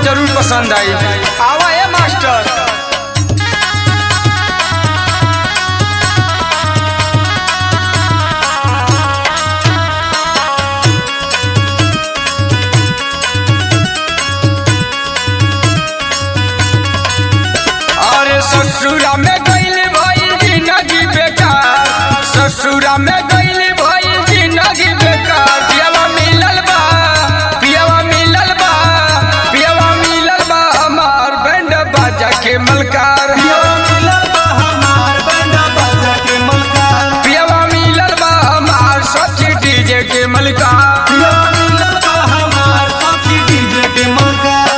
जरूर पसंद आई आवा ए मास्टर अरे ससुरा में गइल भइल जिंदगी बेकार ससुरा में गइल भइल जिंदगी बेकार पियावा मिलल बा पियावा मिलल बा पियावा मिलल बा हमार बैंड बाजा के मलकार पियवा मिलल बा हमार बंडा बाजा के मलकार पियावा मिलल बा हमार सची डीजे के मलकार पियवा मिलल बा हमार सखी डीजे के मलकार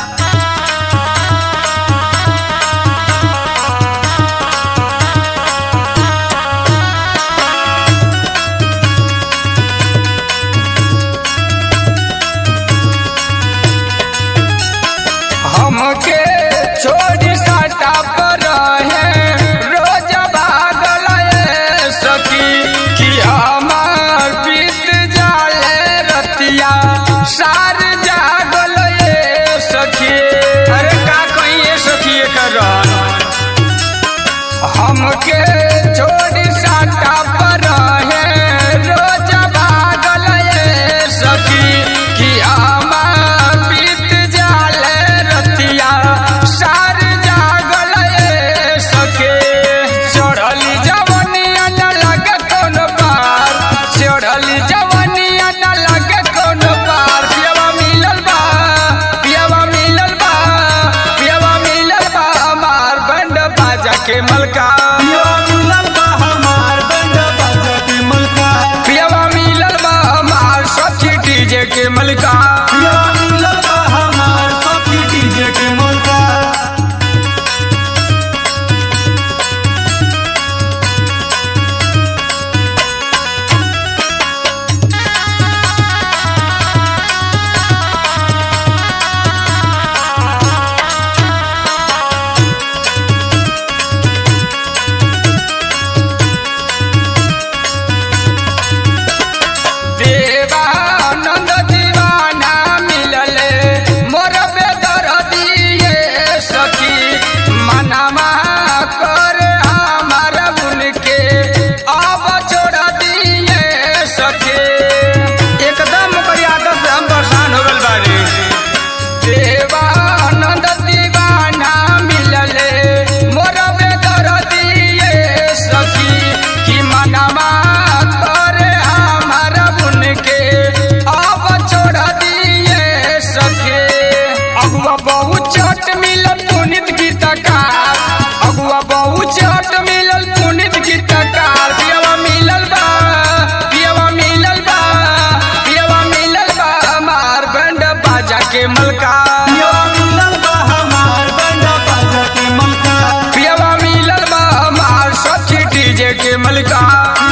हमके छोड़ी साटा पर है रोज भागल ए सखी कि हमार बीत जाले रतिया सार जागल ए सखी अरे का कहिए सखी एकर हमके छोड़ी साटा पर है रोज भागल ए सखी कि हमार बीत जाले रतिया सार जागल ए सखे चढ़ली जवनिया न लगे कोनो पार चढ़ली जवनिया न लगे कोनो पार पियवा मिलल बा पियवा मिलल बा पियवा मिलल बा हमार बंड बाजा के मलका पियवा मिलल बा हमार बंडा बाजा के मलकार पियवा मिलल बा हमार सखी डीजे के मलका पियवा मिलल बा हमार सखी डीजे के मलकार देवानंद दीवाना मिलले मोर बेदर दिए सखी मनमा कर हमार उनके अब छोड़ दिए सखी एकदम ओकर आदत से हम परेशान हो गल बानी देवानंद दीवाना मिलले मोर बेदर दिए सखी कि मनमा कर हमार उनके अब छोड़ दिए सखे अगुआ बहुत चट मिलल पुनित गीतकार अगुआ बहुत चट मिलल पुनित गीतकार पियवा मिलल बा पियवा मिलल बा पियवा मिलल बा हमार बैंड बाजा के मलकार पियवा मिलल बा हमार बंडा बाजा के मलकार पियवा मिलल बा हमार सखी डीजे के मलकार